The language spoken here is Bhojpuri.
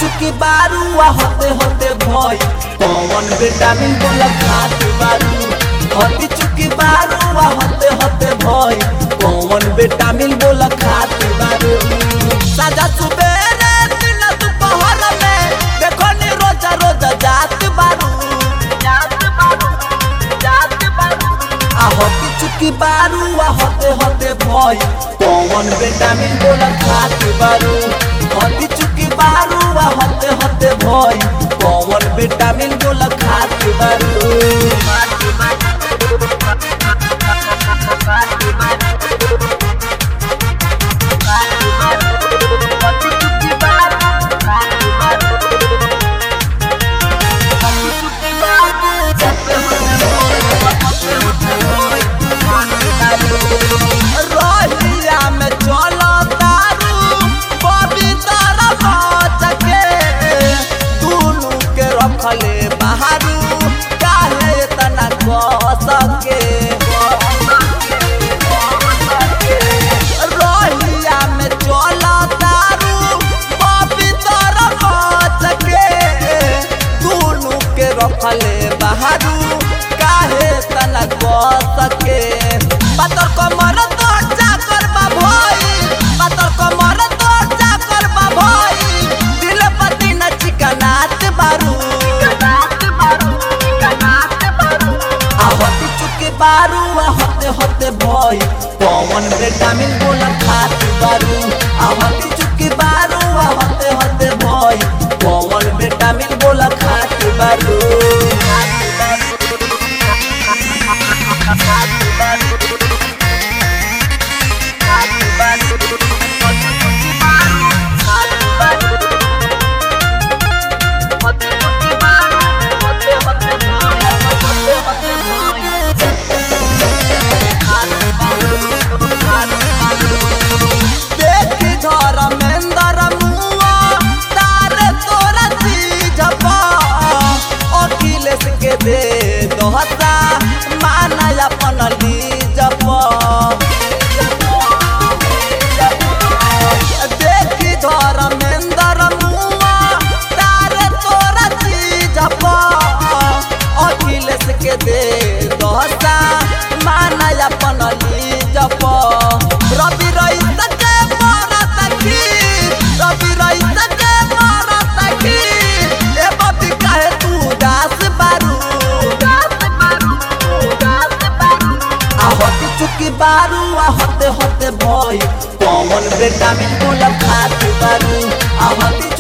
चुकी बारुआ होते होते भई कौन विटामिन बोला खात बारू हती चुकी बारुआ होते होते भई कौन विटामिन बोला खात बारू साजा सुबेरे दिन दोपहर में देखो नी रोजा रोजा जात बारू जात बारू जात बारू आ होती चुकी बारुआ होते होते भई कौन विटामिन बोला खात बारू हती चुकी बारुआ होते होते भई कौन विटामिन बोला खात बारू रहिया में चलो तारू पवित्र बच के दुनू के रखले बाहरू काहे तना कह सके रहिया में चलो तारू पवित्र बच के दुनू के रखले बाहरू काहे तना कह सके पातर कमर तो चाकर बा भई पातर कमर तो चाकर बा भई दिल पति न चिकनात बारू आहती चुके बारू होते होते भई कौन विटामिन बोला खात बारू आहती चुके बारू होते होते भई कौन विटामिन बोला खात बारू देखी धर्मेंद्र मुआ तारे तोरा चीज पा अखिलेश के दे दोहता माना अपन लीज पा देखी धर्मेंद्र मुआ तारे तोरा चीज पा अखिलेश के दे दोहता माना अपन लीज पा रवि रईस के मरत खीर रवि रईस के मरत खीर ए बबी काहे तू दास बारू दास बारू दास बारू आ होती चुकी बारू आ होते होते भई कौन विटामिन बोला खात बारू आ होती